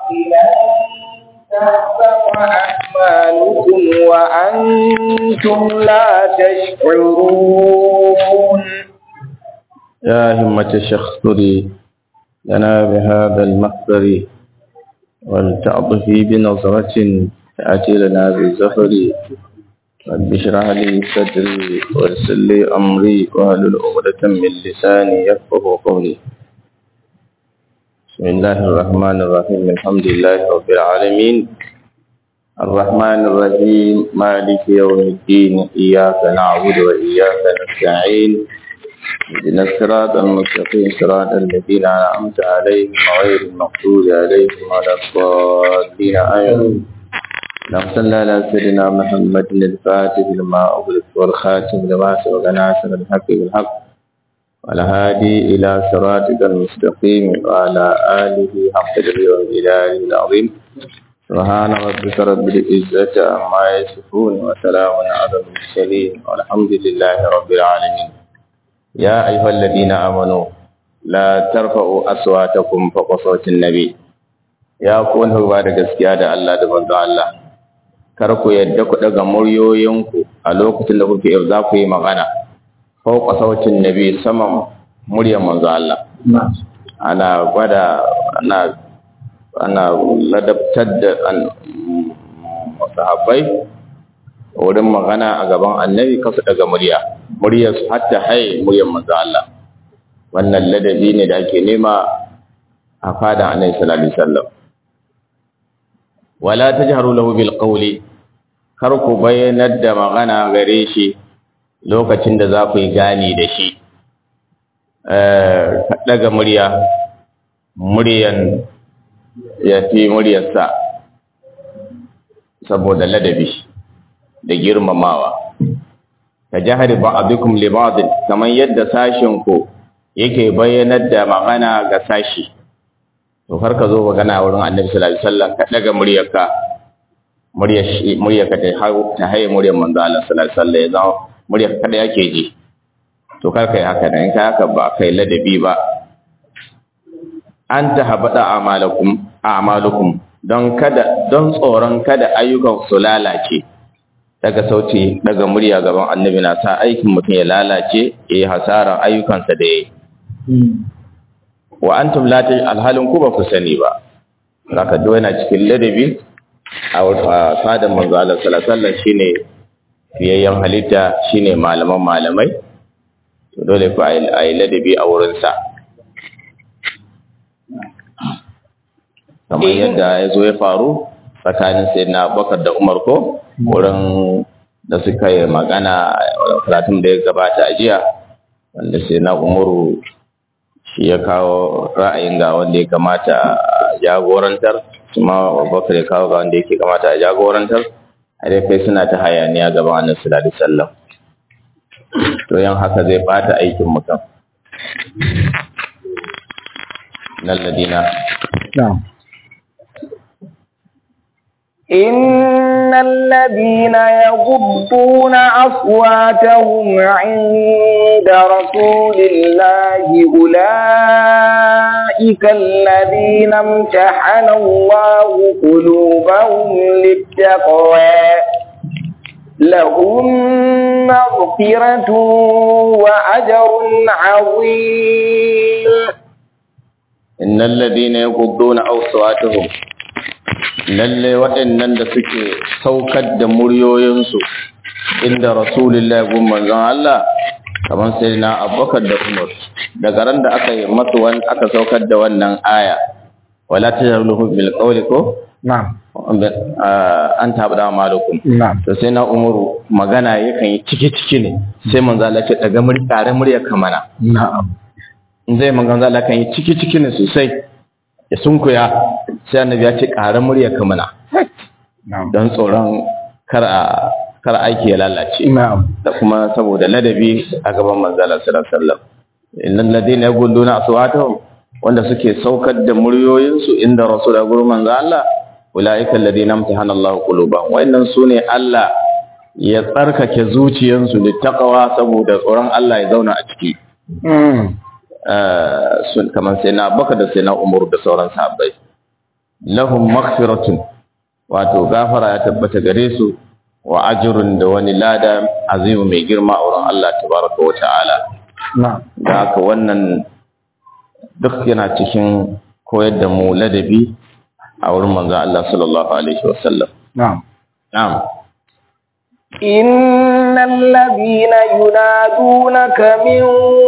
تحبط أعمالكم وأنتم لا تشعرون يا همة الشيخ اذكري لنا بهذا المحضر ولتعطفي بنظرة تأتي لنا بالزهر رب اشرح لي صدري ويسر لي أمري واحلل عقدة من لساني يفقه قولي بسم الله الرحمن الرحيم الحمد لله رب العالمين الرحمن الرحيم مالك يوم الدين إياك نعبد وإياك نستعين اهدنا الصراط المستقيم صراط الذين أنعمت عليهم غير المغضوب عليهم ولا الضالين آمين نصلى على سيدنا محمد الفاتح لما أغلق والخاتم لما سبق ناصر الحق بالحق والهادي إلى صراطك المستقيم وعلى آله حق اليوم إله العظيم سبحان ربك رب العزة عما يصفون وسلام على المرسلين والحمد لله رب العالمين يا أيها الذين آمنوا لا ترفعوا أصواتكم فوق صوت النبي ya kun ba da gaskiya da Allah da manzo Allah kar ku yadda ku daga muryoyinku a lokacin da kuke za ku yi magana fauka sautin nabi saman muryar manzo Allah ana gwada ana ana ladabtar da sahabbai wurin magana a gaban annabi kasu daga murya muryar su hatta haye muryar manzo Allah wannan ladabi ne da ake nema a fada annabi sallallahu alaihi wasallam wala tajharu lahu bil qawli kar ku bayyanar da magana gare shi lokacin da za ku yi gani da shi daga murya muryan ya fi muryarsa saboda ladabi da girmamawa ka jahari ba'adukum li ba'd kamar yadda sashin ku yake bayyanar da magana ga sashi to har ka zo magana wurin Annabi sallallahu alaihi wasallam ka daga muryarka muryar muryarka ta ta haye muryar manzo Allah sallallahu alaihi wasallam ya zama muryar kada yake ji to kar kai haka in kai haka ba kai ladabi ba an tahabada amalakum a'malukum don kada don tsoron kada ayyukan su lalace daga sauti daga murya gaban annabi na sa aikin mutum ya lalace yayi hasaran ayyukansa da yayi wa antum la alhalin ku ba ku sani ba zaka do yana cikin ladabi a fadan manzo Allah sallallahu alaihi wasallam shine fiyayyen halitta shine malaman malamai to dole ku ayi ladabi a wurin sa kamar yadda ya zo ya faru tsakanin sayyidina Abubakar da Umar ko wurin da suka yi magana karatun da ya gabata a jiya wanda sayyidina Umaru shi ya kawo ra'ayin ga wanda ya kamata a jagorantar kuma Abubakar ya kawo ga wanda yake kamata a jagorantar har kai suna ta hayaniya gaban Annabi sallallahu alaihi wasallam to yan haka zai bata aikin mutum nan ladina na'am إن الذين يغضون أصواتهم عند رسول الله أولئك الذين امتحن الله قلوبهم للتقوى لهم مغفرة وأجر عظيم إن الذين يغضون أصواتهم lalle waɗannan da suke saukar da muryoyinsu inda rasulullah gun manzon Allah kamar sai na abubakar da umar daga ran da aka yi masu wani aka saukar da wannan aya wala ta jaruluhu bil qawli ko na'am an tabda malukum na'am to sai na umaru magana yakan yi ciki ciki ne sai manzo Allah ce daga murya tare murya kamana na'am in zai manzo Allah kan yi ciki ciki ne sosai ya sunkuya sai annabi ya ce ƙara murya ka mana na'am don tsoron kar a kar aiki ya lalace na'am da kuma saboda ladabi a gaban manzala sallallahu alaihi wasallam innal ladina yaquluna aswatahum wanda suke saukar da muryoyinsu inda rasul da gurin manzo Allah ulaika alladina amtahana Allah qulubahum wa'annan sune Allah ya tsarkake zuciyansu littaqwa saboda tsoron Allah ya zauna a ciki sun kamar sai na baka da sai na umaru da sauran sahabbai lahum maghfiratun wato gafara ya tabbata gare su wa ajrun da wani lada azimu mai girma a wurin Allah tabaraka wa ta'ala na'am da haka wannan duk yana cikin koyar da mu ladabi a wurin manzo Allah sallallahu alaihi wasallam na'am na'am إن الذين ينادونك من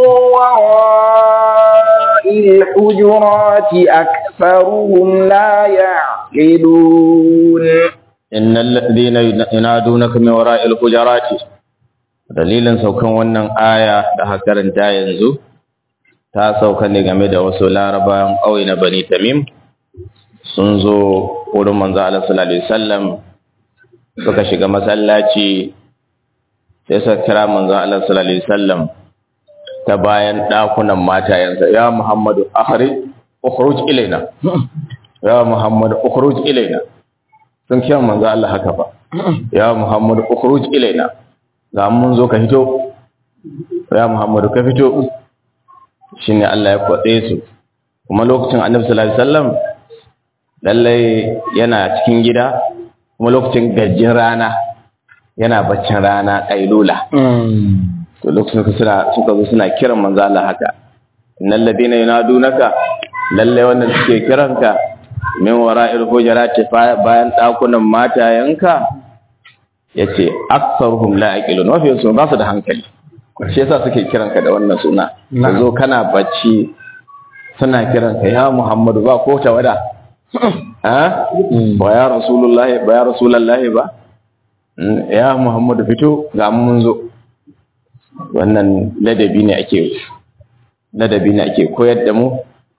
وراء الحجرات أكثرهم لا يعقلون إن الذين ينادونك من وراء الحجرات dalilin saukan wannan aya da aka karanta yanzu ta sauka ne game da wasu larabawan ƙauye na Bani Tamim sun zo wurin manzo Allah sallallahu alaihi wasallam suka shiga masallaci sai suka kira manzo Allah sallallahu alaihi wasallam ta bayan dakunan matayensa ya Muhammadu akhrij ukhruj ilaina ya Muhammadu ukhruj ilaina sun kira manzo Allah haka fa ya Muhammadu ukhruj ilaina ga mun zo ka fito ya Muhammadu ka fito shine Allah ya kwatse su kuma lokacin Annabi sallallahu alaihi wasallam lallai yana cikin gida kuma lokacin gajin rana yana baccin rana kailula to lokacin suka suna suka zo suna kiran manzo Allah haka innal ladina yunadunaka lallai wannan suke kiranka min wara'il hujurati bayan dakunan matayenka yace aktsaruhum la yaqilun wa fi su ba su da hankali shi yasa suke kiranka da wannan suna zo kana bacci suna kiranka ya Muhammadu ba ko tawada ha ba ya rasulullahi ba ya rasulullahi ba ya Muhammadu fito ga mun zo wannan ladabi ne ake ladabi ne ake koyar da mu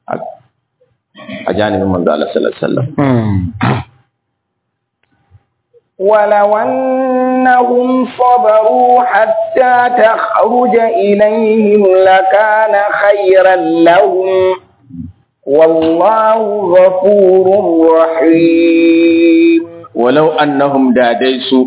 a janibin manzo Allah sallallahu alaihi wasallam ولو أنهم صبروا حتى تخرج إليهم لكان خيرا لهم والله غفور رحيم ولو أنهم داديسوا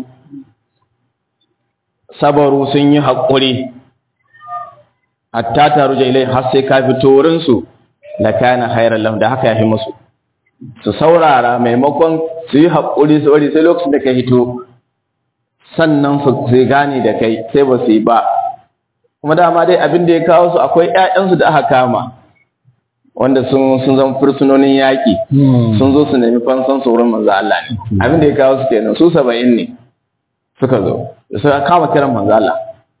صبروا سني حقوري حتى تخرج إليهم حسي كافتورنسو لكان خيرا لهم ده haka yafi musu su saurara maimakon su yi haƙuri su wari sai lokacin da ka hito sannan su sai gane da kai sai ba su yi ba kuma dama dai abin da ya kawo su akwai ƴaƴansu da aka kama wanda sun sun zama fursunonin yaƙi sun zo su nemi fansan su wurin manzo Allah ne abin da ya kawo su kenan su saba'in ne suka zo suka kama kiran manzo Allah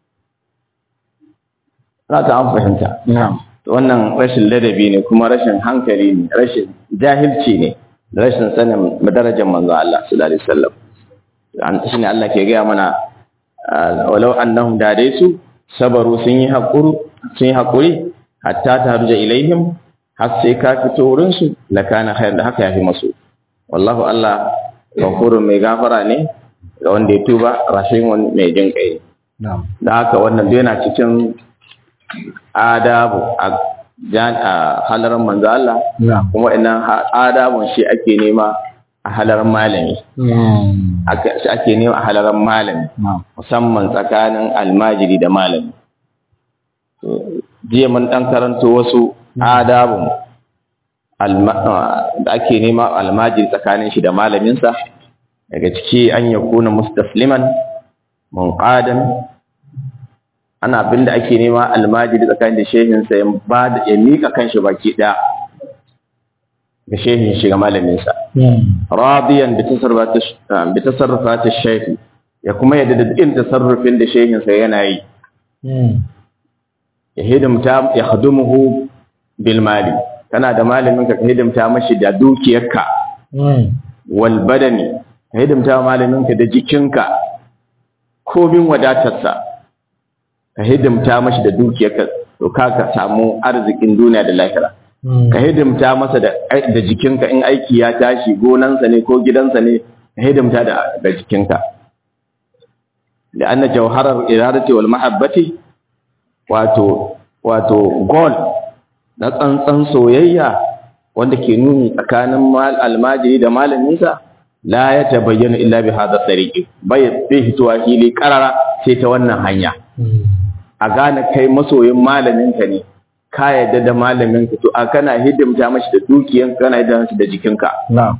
za ta an fahimta wannan rashin ladabi ne kuma rashin hankali ne rashin jahilci ne rashin sanin darajar manzo Allah sallallahu alaihi wasallam shine Allah ke gaya mana walau annahum da dai su sabaru sun yi hakuri sun yi hakuri hatta tarja ilaihim har sai ka fito wurin su lakana khair da haka yafi masu wallahu Allah ghafurun mai gafara ne ga wanda ya tuba rashin wani mai jin kai da haka wannan dai yana cikin adabu a halarar manzo Allah kuma ina adabun shi ake nema a halarar malami shi ake nema a halarar malami musamman tsakanin almajiri da malami jiya mun dan karanto wasu adabun da ake nema almajiri tsakanin shi da malaminsa daga ciki an yakuna mustasliman munqadan ana abin da ake nema almajiri tsakanin da shehinsa ya ba da ya mika kanshi baki ɗaya ga shehin shi ga malaminsa radiyan bi tasarrufati shehi ya kuma yadda da dukkan tasarrufin da shehinsa yana yi ya hidimta ya khadumuhu bil mali kana da malamin ka hidimta mashi da dukiyarka wal badani ka hidimta malamin ka da jikinka komin wadatarsa ka hidimta mashi da dukiyarka to ka ka samu arzikin duniya da lahira ka hidimta masa da da jikinka in aiki ya tashi gonansa ne ko gidansa ne ka hidimta da da jikinka da anna jawharar iradati wal mahabbati wato wato goal na tsantsan soyayya wanda ke nuni tsakanin almajiri da malaminsa la ya tabayyana illa bi hadha tariqi bai bai hituwa hili karara sai ta wannan hanya a gane kai masoyin malaminka ne ka yadda da malamin ka to a kana hidimta mashi da dukiyan kana hidimta mashi da jikinka na'am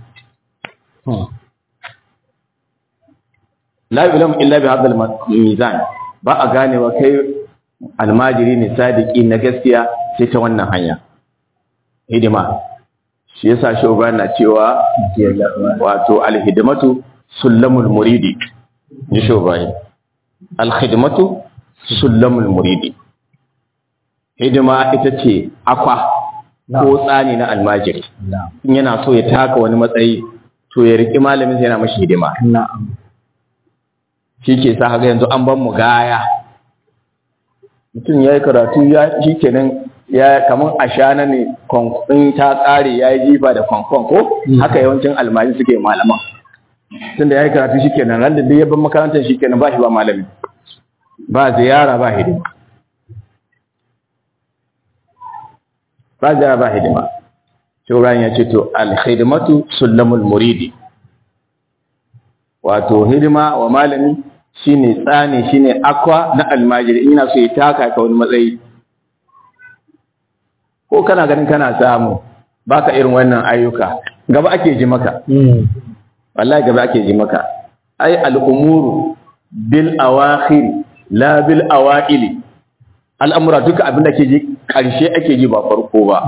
la yulam illa bi hadha mizan ba a ganewa kai almajiri ne sadiki na gaskiya sai ta wannan hanya hidima shi yasa shugaba na cewa wato alhidmatu sullamul muridi ji shugaba alhidmatu sullamul muridi hidima ita ce akwa ko tsani na almajiri na'am in yana so ya taka wani matsayi to ya riƙi malamin sai yana mashi hidima na'am shi ke sa haka yanzu an ban mu gaya mutum ya yi karatu ya shi kenan ya kamar ashana ne kwankwan ta tsare ya yi jifa da kwankwan ko haka yawancin almaji suke malaman tun da ya yi karatu shi kenan ran da duk ya ban makarantar shi kenan ba shi ba malami ba ziyara ba hidima ba ziyara ba hidima Shoran ya ce to alhidimatu sullamul muridi wato hidima wa malami shine tsani shine akwa na almajiri ina so ya taka ka wani matsayi ko kana ganin kana samu baka irin wannan ayyuka gaba ake ji maka wallahi gaba ake ji maka ai al'umuru bil awakhir la bil awaili al'amura duka abin da ke ji karshe ake ji ba farko ba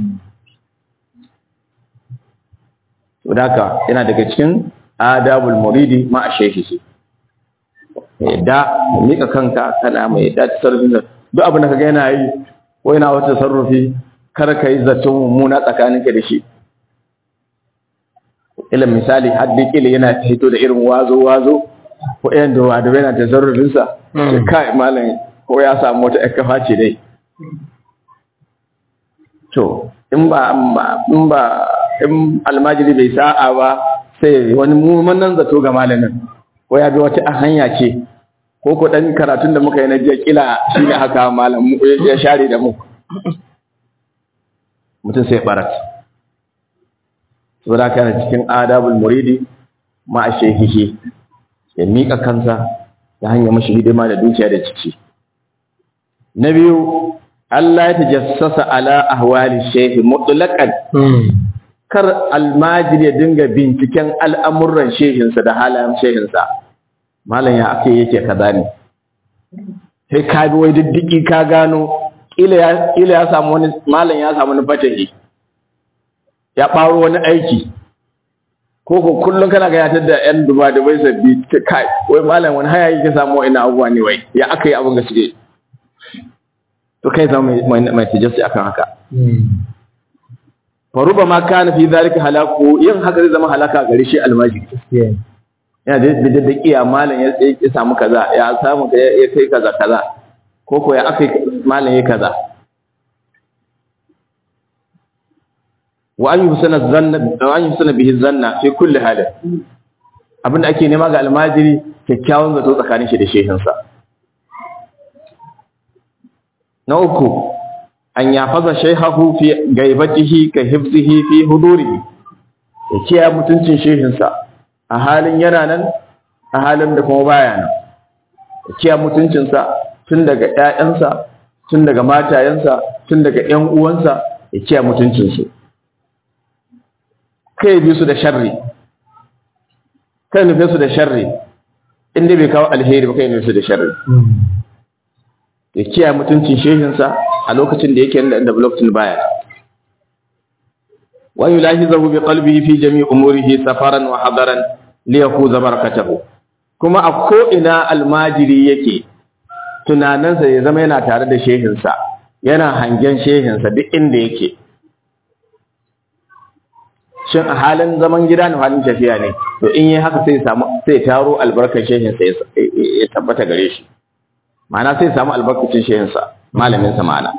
to haka yana daga cikin adabul muridi ma a shehi yadda mika kanka kana mai yadda tasarrufin da duk abin da kaga yana yi ko yana wata tasarrufi kar ka yi zaton mummuna tsakaninka da shi ilin misali haddi kila yana hito da irin wazo wazo ko yan da wada yana tasarrufin sa sai kai malam ko ya samu wata ƴar kafa ce dai to in ba in ba in almajiri bai sa'a ba sai wani mummunan zato ga malamin ko ya bi wata hanya ce ko ko dan karatun da muka yi na jiya kila shine haka malam mu ya share da mu mutum sai barat saboda kana cikin adabul muridi ma a shehihi ya mika kansa ta hanyar mashi hidima da dukiya da ciki na biyu Allah ya tajassasa ala ahwali shehi mutlaqan kar almajiri ya dinga binciken al'amuran shehinsa da halayen shehinsa malam ya ake yake kaza ne sai ka bi wai diddiki ka gano ila ya samu wani malam ya samu wani fatahi ya ɓaro wani aiki ko ko kullum kana gayatar da yan duba da bai sabbi kai wai malam wani haya yake samu ina abubuwa ne wai ya aka yi abin ga suke to kai zama mai tajassi akan haka faruba ma kana fi zalika halaku yin haka zai zama halaka gare shi almajiri yana da da da kiya malam ya ya samu kaza ya samu ya kai kaza kaza ko ko ya akai malam ya kaza wa an yusana zanna wa an yusana bihi zanna fi kulli hal abinda ake nema ga almajiri kyakkyawan zato tsakanin shi da shehinsa na uku an yafaza shaihahu fi gaibatihi ka hifzihi fi hudurihi ya kiyaye mutuncin shehinsa a halin yana nan a halin da kuma baya nan ya kiyaye mutuncinsa tun daga ƴaƴansa tun daga matayensa tun daga ƴan uwansa ya kiyaye mutuncinsu kai bi su da sharri kai nufe su da sharri inda bai kawo alheri ba kai nufe su da sharri ya kiyaye mutuncin shehinsa a lokacin da yake da lokacin baya wa yulahizahu bi qalbihi fi jami' umurihi safaran wa hadaran li yakuza barakatahu kuma a ko ina almajiri yake tunaninsa ya zama yana tare da shehinsa yana hangen shehinsa duk inda yake shin a halin zaman gida ne halin tafiya ne to in yi haka sai samu sai taro albarkar shehinsa ya tabbata gare shi ma'ana sai samu albarkacin shehinsa malaminsa ma'ana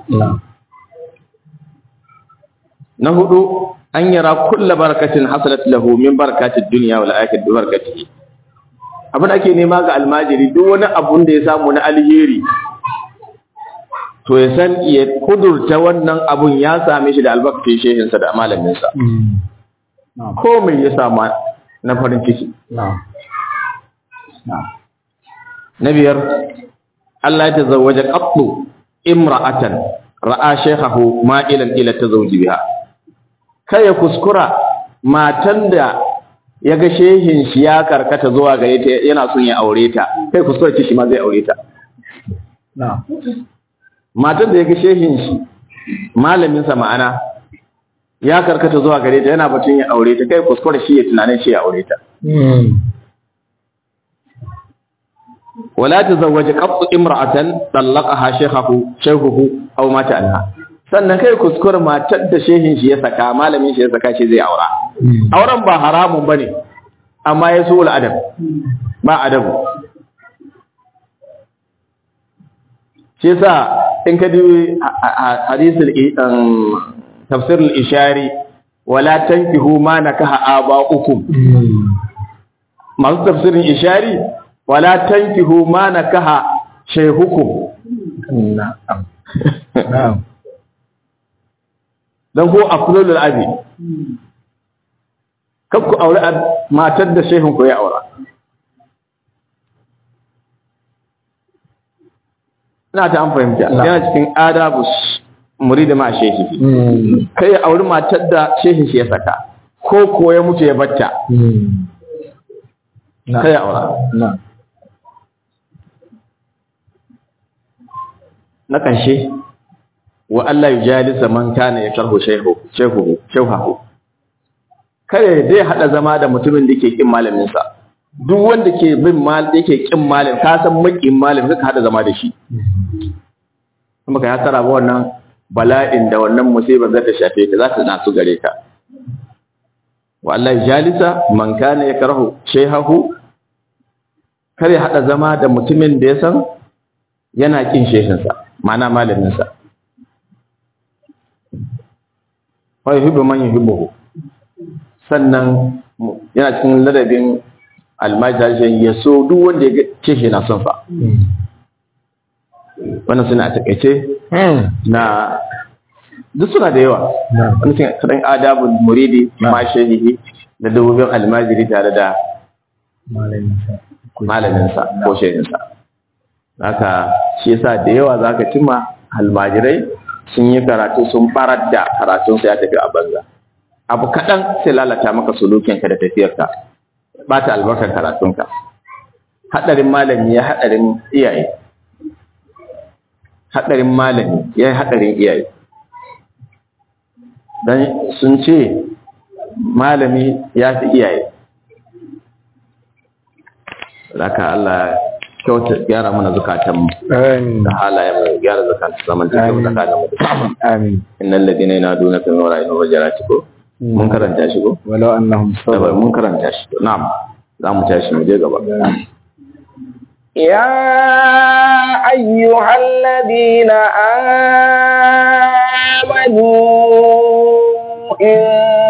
na hudu an yara kulla barakatin hasalat lahu min barakatid dunya wal akhirati bi barakatihi abin ake nema ga almajiri duk wani abun da ya samu na alheri to ya san ya kudurta wannan abun ya same shi da albarkacin shehinsa da malaminsa ko mai ya samu na farin ciki na biyar Allah ya tazawwaja qattu imra'atan ra'a shaykhahu ma'ilan ila tazawuji biha kai ya kuskura matan da ya ga shehin shi ya karkata zuwa gare ta yana son ya aure ta kai kuskura ce shi ma zai aure ta matan da ya ga shehin shi malamin sa ma'ana ya karkata zuwa gare ta yana batun ya aure ta kai kuskura shi ya tunanin shi ya aure ta wala tazawwaja qattu imra'atan talaqaha shaykhuhu shaykhuhu aw mata anha sannan kai kuskure matar da shehin shi ya saka malamin shi ya saka shi zai aura auren ba haramun bane amma ya so adab ba adabu shi yasa in ka dubi hadisul tafsir al-ishari wala tankihu ma nakaha aba'ukum masu tafsirin ishari wala tankihu ma nakaha shaykhukum na'am na'am don ko afdalul abi kar ku aure matar da shehun ku ya aura ina ta an fahimta yana cikin adabu muridi ma shehi kai ya auri matar da shehin shi ya saka ko ko ya mutu ya batta kai ya aura na ƙarshe wa Allah yujalisa man kana yakrahu shayhu shayhu shayhu kare zai hada zama da mutumin da ke kin malamin sa duk wanda ke bin mal yake kin malam ka san makin malam zaka hada zama da shi kuma kai hasara ba wannan bala'in da wannan musibar za ta shafe ka za ta nasu gare ka wa Allah yujalisa man kana yakrahu shayhu kare hada zama da mutumin da ya san yana kin shehinsa ma'ana malamin sa wa yuhibbu man yuhibbuhu sannan yana cikin ladabin almajajin ya so duk wanda ya ce shi na son sa wannan suna a takaice na duk suna da yawa wani sun kaɗan adabul muridi ma shehihi da dubobin almajiri tare da malaminsa ko shehinsa haka shi yasa da yawa za ka cimma almajirai sun yi karatu sun farar da karatunsa ya tafi a banza abu kaɗan sai lalata maka sulukinka da tafiyarka ba ta albarkar karatunka haɗarin malami ya haɗarin iyaye haɗarin malami ya yi haɗarin iyaye don sun ce malami ya fi iyaye Zaka Allah kyauta gyara mana zukatanmu da halayen mu gyara zakatun zaman da kyau tsakanin mu da amin innal ladina yanaduna min wara'ihim wajarati ko mun karanta shi ko walau annahum sabar mun karanta shi na'am za mu tashi mu je gaba يا أيها الذين آمنوا إن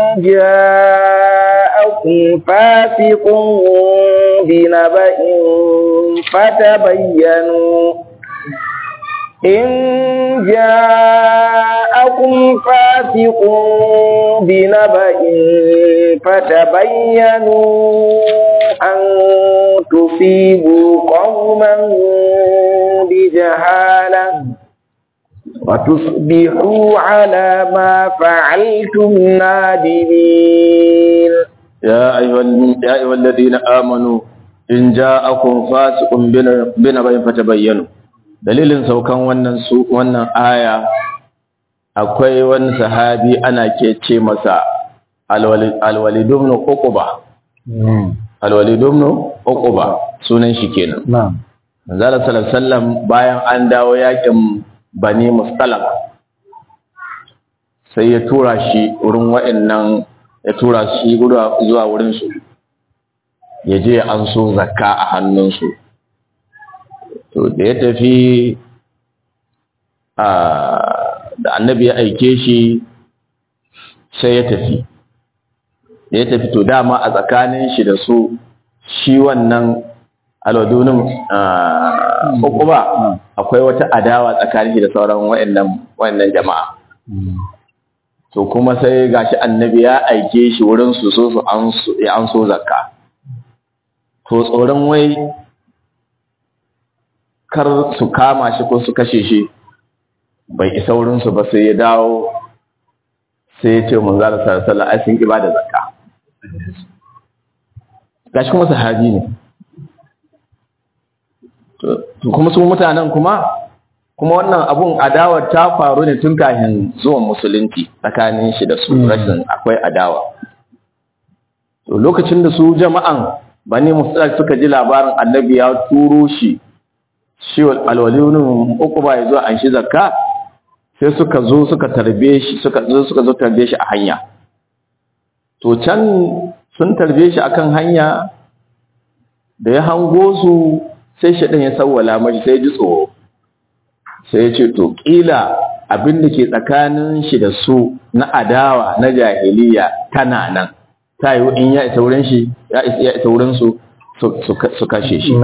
جاءكم فاسق بنبأ فتبينوا إن جاءكم فاسق بنبأ فتبينوا أن تصيبوا قوما بجهالة وتصبحوا على ما فعلتم نادمين يا أيها يا أيها الذين آمنوا in ja'akum fasiqun binabayin fatabayyanu dalilin saukan wannan su wannan aya akwai wani sahabi ana ke ce masa alwalid ibn uquba alwalid ibn uquba sunan shi kenan na'am manzala sallallahu alaihi wasallam bayan an dawo yakin bani mustalaq sai ya tura shi wurin wa'annan ya tura shi zuwa wurin su ya je an so zakka a hannunsu to da ya tafi da annabi ya aike shi sai ya tafi da ya tafi to dama a tsakanin shi da su shi wannan alwadunin uku ba akwai wata adawa tsakanin shi da sauran wayannan jama'a to kuma sai gashi annabi ya aike shi wurin su so su an so zakka to tsoron wai kar su kama shi ko su kashe shi bai isa wurinsu ba sai ya dawo sai ya ce manzo Allah sallallahu alaihi wasallam ai sun ki bada zakka gashi kuma sahabi ne to kuma su mutanen kuma kuma wannan abun adawar ta faru ne tun kafin zuwan musulunci tsakanin shi da su rashin akwai adawa to lokacin da su jama'an bani musulunci suka ji labarin annabi ya turo shi shi alwalinin uku ba ya zo an shi zakka sai suka zo suka tarbe shi suka zo suka zo tarbe shi a hanya to can sun tarbe shi akan hanya da ya hango su sai shaɗin ya sawwala mashi sai ji tsoro sai ya ce to ƙila abin da ke tsakanin shi da su na adawa na jahiliya tana nan ta yi in ya isa wurin shi ya isa wurin su su kashe shi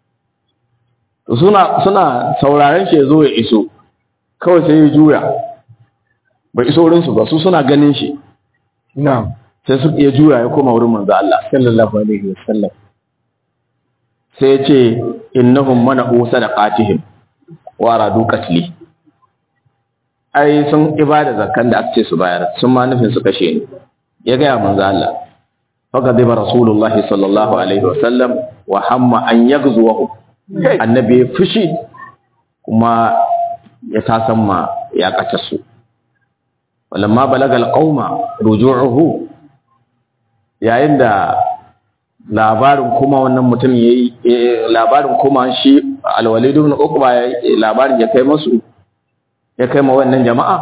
suna suna sauraren shi ya zo ya iso kawai sai ya juya bai iso wurin su ba su suna ganin shi sai su ya juya ya koma wurin manzo Allah sallallahu alaihi wasallam sai ya ce innahum mana'u sadaqatihim wa radu qatli ai sun ibada zakkan da aka ce su bayar sun ma nufin su kashe ni ya ga manzo Allah faqadiba rasulullah sallallahu alaihi wasallam wa hamma an yaghzuwahu annabi ya fushi kuma ya tasamma ya kace su walamma balagal qauma ruju'uhu yayin da labarin kuma wannan mutum yayi labarin kuma shi alwalid ibn uqba labarin ya kai masu ya kai ma wannan jama'a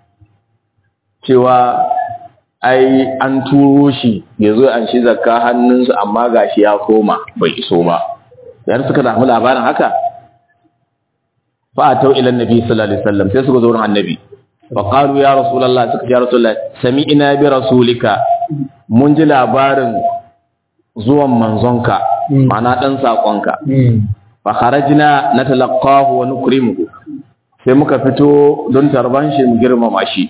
cewa ai an turo shi ya zo an shi zakka hannunsu amma gashi ya koma bai iso ba yar suka samu labarin haka fa atau ila annabi sallallahu alaihi wasallam sai suka zo wurin annabi fa qalu ya rasulullah suka ya rasulullah sami'na bi rasulika mun ji labarin zuwan manzonka ma'ana dan sakonka fa kharajna natalaqahu wa nukrimuhu sai muka fito don tarban shi mu girmama shi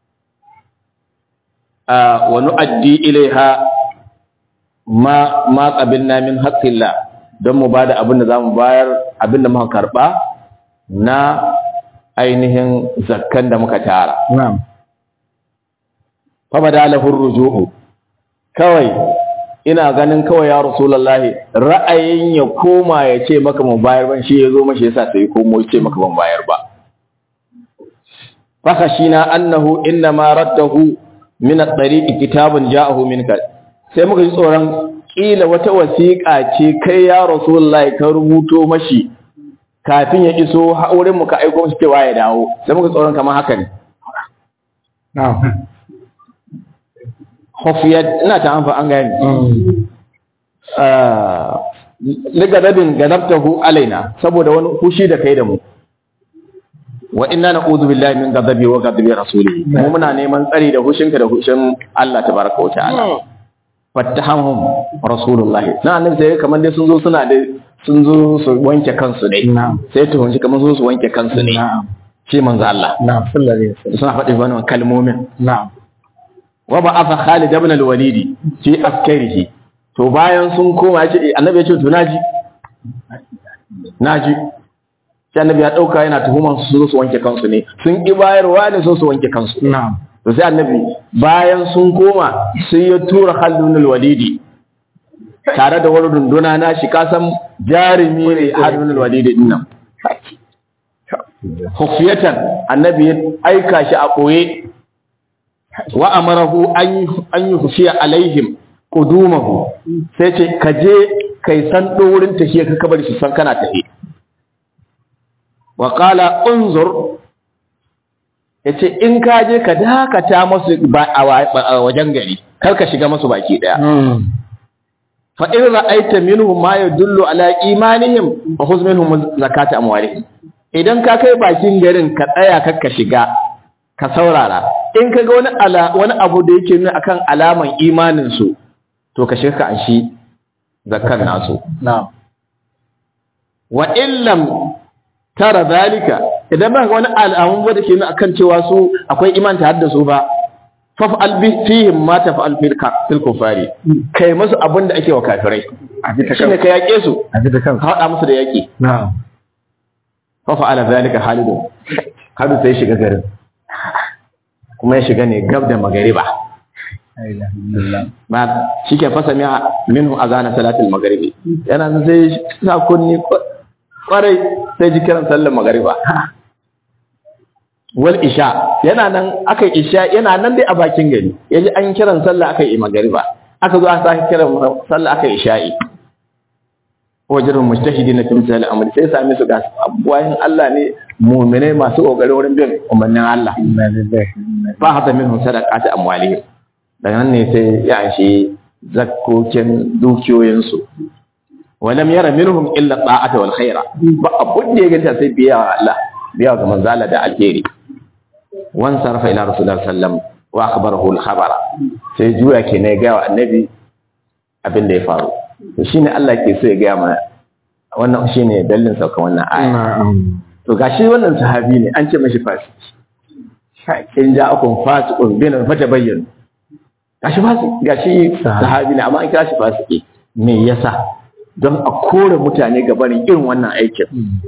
wa nu'addi ilaiha ma ma qabilna min haqqillah don mu bada abin da zamu bayar abin da muka karba na ainihin zakkan da muka tara na'am fa badalahu ruju'u kawai ina ganin kawai ya rasulullahi ra'ayin ya koma ya ce maka mu bayar ban shi yazo mashi yasa sai komo ya ce maka ban bayar ba fakashina annahu inna ma raddahu min at-tariqi kitabun ja'ahu minka sai muka ji tsoron kila wata wasiƙa ce kai ya rasulullahi ka rubuto mashi kafin ya iso wurin mu ka aiko mashi cewa ya dawo sai muka tsoron kamar haka ne na'am khafiyat ina ta amfa an gani ligadabin gadabtahu alaina saboda wani fushi da kai da mu wa inna na'udhu billahi min ghadabi wa ghadabi rasulih mu muna neman tsari da hushinka da hushin Allah tabaraka wa ta'ala fattahamhum rasulullah na annabi sai kamar dai sun zo suna da sun zo su wanke kansu ne sai to hunji kamar su wanke kansu ne shi manzo Allah na'am sallallahu alaihi wasallam suna faɗi wannan kalmomin na'am wa ba'atha Khalid ibn al-Walid fi askarihi to bayan sun koma yace annabi ya ce to naji naji sai annabi ya dauka yana tuhuman su su wanke kansu ne sun ki bayarwa ne so su wanke kansu na'am to sai annabi bayan sun koma sai ya tura Khalid ibn al-Walid tare da wani runduna na shi kasan jarumi ne Khalid ibn al-Walid din nan khufiyatan annabi ya aika shi a koye wa amarahu an an yukhfiya alaihim qudumahu sai ce ka je kai san wurin tafiya ka kabar su san kana tafi wa qala unzur yace in ka je ka dakata masu a wajen gari kar ka shiga masu baki daya fa in ra'aita minhum ma yadullu ala imanihim fa khudh minhum zakata amwalihim idan ka kai bakin garin ka tsaya kar ka shiga ka saurara in ka ga wani ala wani abu da yake nuna akan alaman imanin su to ka shirka an shi zakkan nasu na'am wa illam tara zalika idan ba wani alamun ba da ke nuna akan cewa su akwai iman ta hadda su ba faf'al bi fihim ma taf'al fil fil kufari kai musu abin da ake wa kafirai a bi ta shine ka yake su a bi ta ka kansu hada musu da yaki na'am fa fa'ala zalika Khalid hadu sai shiga garin kuma ya shiga ne gab da magariba ba shi ke fasa miya minhu azana salatul magaribi yana nan sai sa kunni kwarai sai ji kiran sallar magariba wal isha yana nan aka yi isha yana nan dai a bakin gari yaji an kiran sallah aka yi magariba aka zo aka sake kiran sallah aka yi isha'i wajen mujtahidi na timsal amri sai sami su ga abuwayin Allah ne mu'minai masu kokarin wurin bin umarnin Allah ba hada minhum sadaqati amwalihim daga nan ne sai ya shi zakkokin dukiyoyinsu walam yara minhum illa ta'ata wal khaira ba abun da ya ganta sai biya wa Allah biya ga manzala da alheri wan sarfa ila rasulullah sallam wa akhbarahu al khabara sai juya ke ne ga wa annabi abin da ya faru to shine Allah ke so ya ga mana wannan shine dalilin sauka wannan aya to gashi wannan sahabi ne an ce mashi fasiki in ja'akum fasiqun bin fatabayyanu gashi fasiki gashi sahabi ne amma an kira shi fasiki me yasa don a kore mutane ga barin irin wannan aikin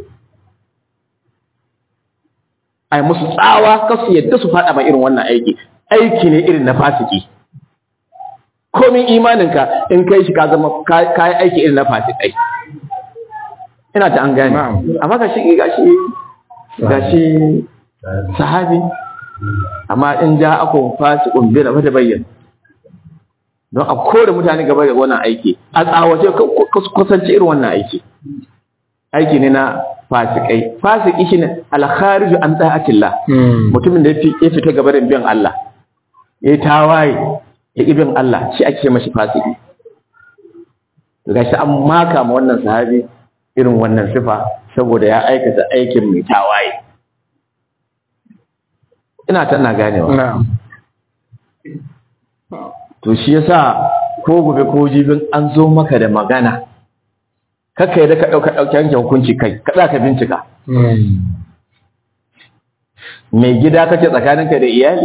ai musu tsawa kasu yadda su faɗa ma irin wannan aiki aiki ne irin na fasiki komin imaninka in kai shi ka zama kayi aiki irin na fasikai ina ta an gane amma ga shi gashi gashi sahabi amma in ja ako fasikun bi na fata bayyana don a kore mutane gaba da wannan aiki a tsawace kusanci irin wannan aiki aiki ne na fasikai fasiki shine alkhariju an ta'atillah mutumin da ya fita gaba da biyan Allah ya tawaye ya ibin Allah shi ake mashi fasiki gashi an maka ma wannan sahabi irin wannan sifa saboda ya aikata aikin mai tawaye ina ta ina ganewa to shi yasa ko gobe ko jibin an zo maka da magana kaka da ka dauka dauke yanke hukunci kai ka za ka bincika mai gida kake tsakaninka da iyali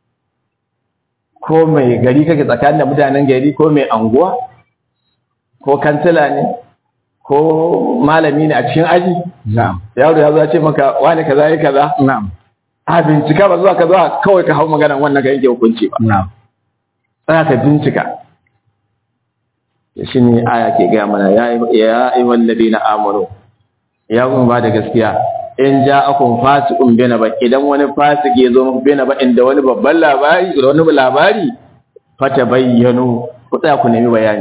ko mai gari kake tsakanin da mutanen gari ko mai anguwa ko kantila ne ko malami ne a cikin aji yaro ya zo ya ce maka wani kaza yi kaza a bincika ba zuwa ka zuwa kawai ka hau magana wannan ka yanke hukunci ba tsaya ka bincika shi ne aya ke gaya mana ya yi wallabi na amuru ya kuma ba da gaskiya in ja akun fasikun bena ba idan wani fasik ya zo muku bena ba inda wani babban labari da wani labari fata bayyano ku tsaya ku nemi bayani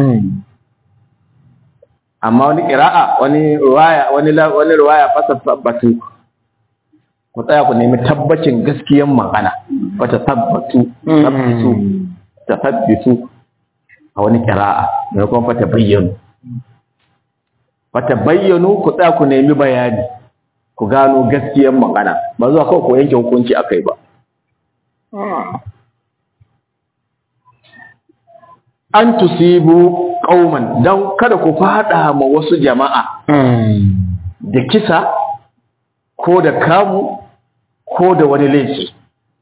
amma wani kira'a wani ruwaya wani wani ruwaya fasa tabbatu ku tsaya ku nemi tabbacin gaskiyan magana fata tabbatu tabbatu tabbitu a wani kira'a mai kuma fata bayyano fata bayyano ku tsaya ku nemi bayani ku gano gaskiyar magana ba zuwa kawai ku yanke hukunci a kai ba an tusibu ƙauman don kada ku fada ma wasu jama'a da kisa ko da kamu ko da wani laifi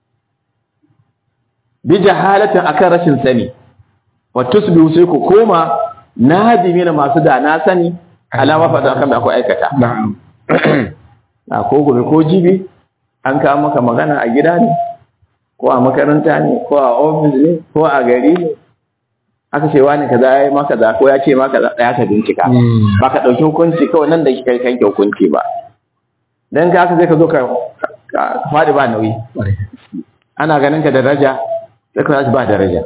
bi jahalatin akan rashin sani wa tusbihu sai ku koma nadimi na masu da na sani alama fada akan da akwai aikata a ko gobe ko jibi an kawo maka magana a gida ne ko a makaranta ne ko a ofis ne ko a gari ne aka ce wani kaza ya yi maka za ko ya ce maka za ya ka bincika ba ka ɗauki hukunci kawai nan da kai kanke hukunci ba dan ka haka zai ka zo ka faɗi ba nauyi ana ganin ka daraja sai ka ba daraja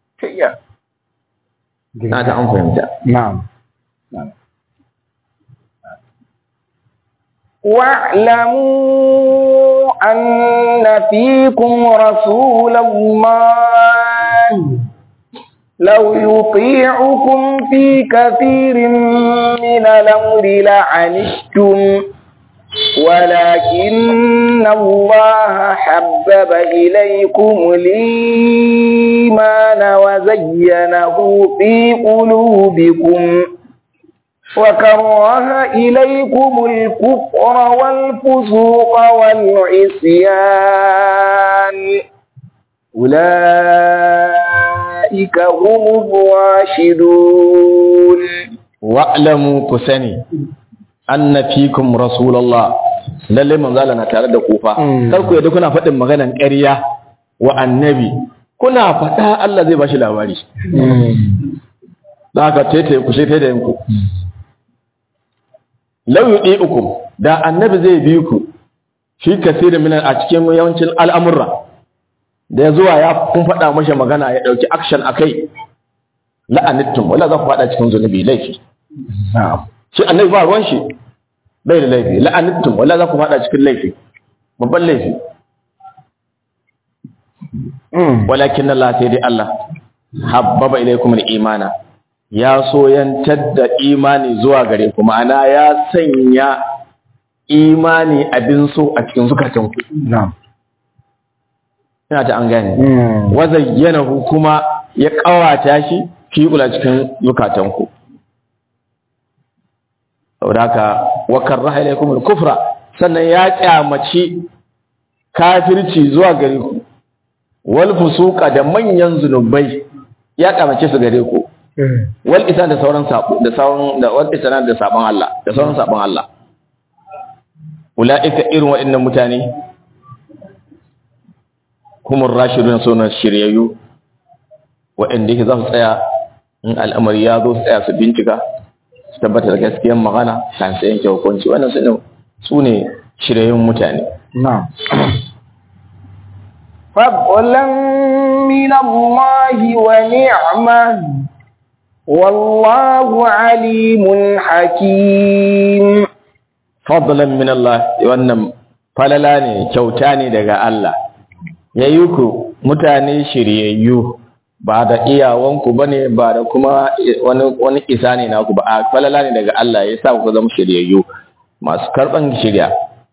na ta an fahimta na'am واعلموا أن فيكم رسول الله لو يطيعكم في كثير من الأمر لعنتم ولكن الله حبب إليكم الإيمان وزينه في قلوبكم وكره إليكم الكفر والفسوق والعصيان أولئك هم الراشدون wa'lamu ku sani anna fikum rasulullah lalle manzo Allah na tare da ku fa Mm. kar ku yadda kuna faɗin maganan ƙarya wa annabi kuna faɗa Allah zai bashi labari da haka tete ku sai tete ku law yudiukum da annabi zai bi ku shi kasirin minan a cikin yawancin al'amurra da ya zuwa ya kun faɗa mashi magana ya ɗauki action a kai la'anittum wala za ku faɗa cikin zunubi laifi na'am shi annabi ba ruwan shi bai da laifi la'anittum wala za ku faɗa cikin laifi babban laifi walakin Allah sai dai Allah habbaba ilaykum al-imana ya soyantar da imani zuwa gare ku ma'ana ya sanya imani abin so a cikin zukatanku na'am ina ta an gane wa zayyanahu kuma ya kawata shi fi kula cikin zukatanku saboda haka wa karraha ilaykum al-kufra sannan ya kyamaci kafirci zuwa gare ku wal fusuqa da manyan zunubai ya kyamace su gare ku wal isan da sauran sabo da sauran da wal isan da sabon Allah da sauran sabon Allah ulaika irin waɗannan mutane humur rashidun sunan shiryayyu waɗanda yake za su tsaya in al'amari ya zo su tsaya su bincika su tabbatar da gaskiyar magana kan su yanke hukunci wannan su ne su ne shiryayyun mutane na'am فضلا من الله ونعمة والله عليم حكيم fadlan min Allah wannan falala ne kyauta ne daga Allah yayi ku mutane shiryayyu ba da iyawanku bane ba da kuma wani wani isa ne naku ba a falala ne daga Allah ya sa ku zama shiryayyu masu karban shirya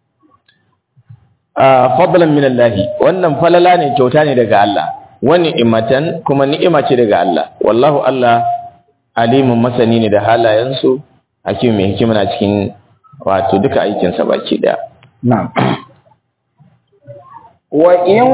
a fadlan min Allah wannan falala ne kyauta ne daga Allah wani imatan kuma ni'ima ce daga Allah wallahu Allah alimun masani ne da halayensu hakim mai hikima na cikin wato duka aikinsa baki daya na'am وإن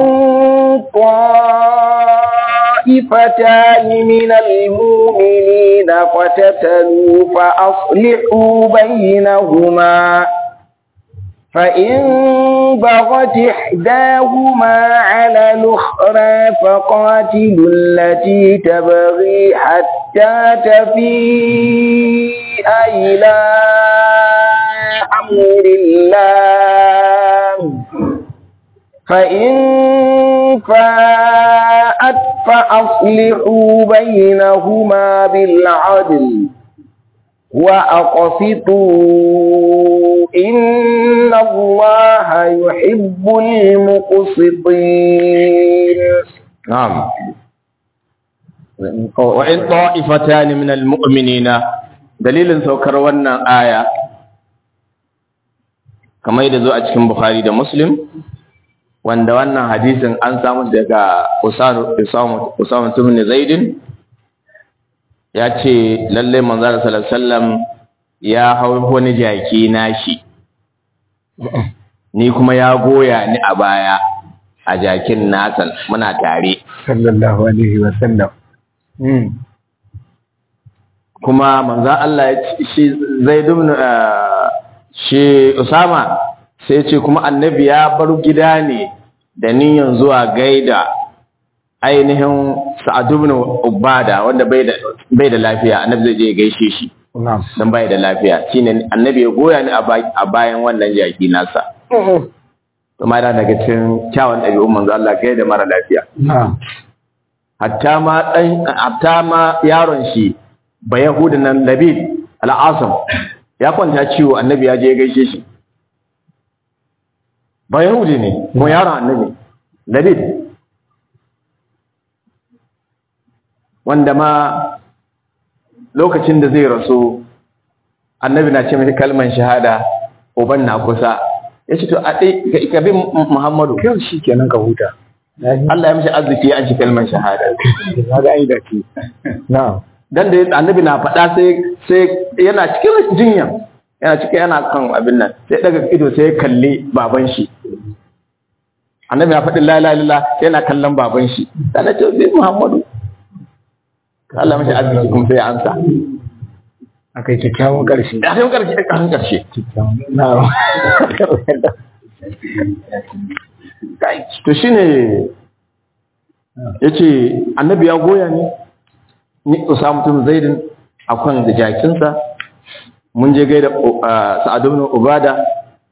طائفتان من المؤمنين اقتتلوا فأصلحوا بينهما فإن بغت إحداهما على الأخرى فقاتلوا التي تبغي حتى تفيء إلى أمر الله فإن فاءت فأصلحوا بينهما بالعدل وأقسطوا إن الله يحب المقسطين na'am wa in ta'ifatan min almu'minina dalilin saukar wannan aya kamar yadda zo a cikin Bukhari da Muslim wanda wannan hadisin an samu daga Usama Usama Usama ibn Zaid ya ce lalle manzo sallallahu alaihi wasallam ya hau wani jaki nashi ni kuma ya goya ni a baya a jakin nasan muna tare sallallahu alaihi wa sallam mm kuma manzo Allah ya ce shi Zaid ibn ah, shi Usama sai ya ce kuma annabi ya bar gida ne da niyyar zuwa gaida ainihin Sa'ad ibn Ubada wanda bai da bai da lafiya annabi zai je ya gaishe shi na'am dan bai da lafiya shine annabi ya goya ni a ba- a bayan wannan jaki nasa kuma yana daga cikin kyawun ɗabi'un manzo Allah gaida mara lafiya na'am hatta ma dan hatta ma yaron shi ba yahudin nan labid al'asam ya kwanta ciwo annabi ya je ya gaishe shi ba yahudi ne ko yaron annabi labid wanda ma lokacin da zai rasu annabi na ce mai kalman shahada uban na kusa ya ce to a ɗai ka bi muhammadu kyau shi kenan ka huta Allah ya mishi arziki an shi kalman shahada na ga ai da ke na'am dan da annabi na faɗa sai sai yana cikin jinya yana cikin yana kan abin nan sai daga ido sai ya kalli baban shi annabi ya faɗi la ilaha illallah yana kallon baban shi dan ce bi Muhammadu Allah mishi arziki kuma sai ya ansa Aka yi kyakkyawan ƙarshe. a cikin karshe a cikin karshe Kyakkyawan. Na'am. to shine yace annabi ya goya ni ni Usama bin Zaidin akan da jakinsa mun je gaida uh, Sa'ad ibn Ubada